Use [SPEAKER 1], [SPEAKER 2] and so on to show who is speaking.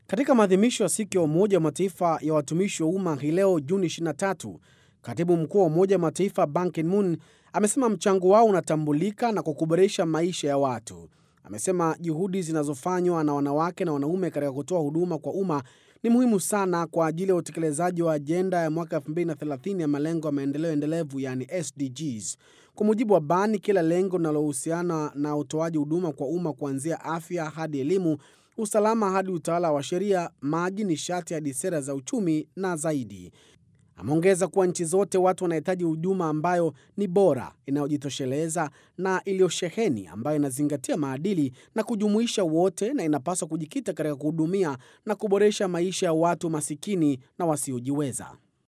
[SPEAKER 1] Katika maadhimisho ya siku ya Umoja wa Mataifa ya watumishi wa umma hii leo Juni 23, katibu mkuu wa Umoja wa Mataifa Ban Ki-moon amesema mchango wao unatambulika na kwa kuboresha maisha ya watu. Amesema juhudi zinazofanywa na wanawake na wanaume katika kutoa huduma kwa umma ni muhimu sana kwa ajili ya utekelezaji wa ajenda ya mwaka 2030 ya malengo ya maendeleo endelevu yani SDGs. Kwa mujibu wa Ban, kila lengo linalohusiana na utoaji huduma kwa umma kuanzia afya hadi elimu, usalama hadi utawala wa sheria, maji, nishati hadi sera za uchumi na zaidi. Ameongeza kuwa nchi zote watu wanahitaji huduma ambayo ni bora, inayojitosheleza na iliyosheheni, ambayo inazingatia maadili na kujumuisha wote, na inapaswa kujikita katika kuhudumia na kuboresha maisha ya watu masikini na wasiojiweza.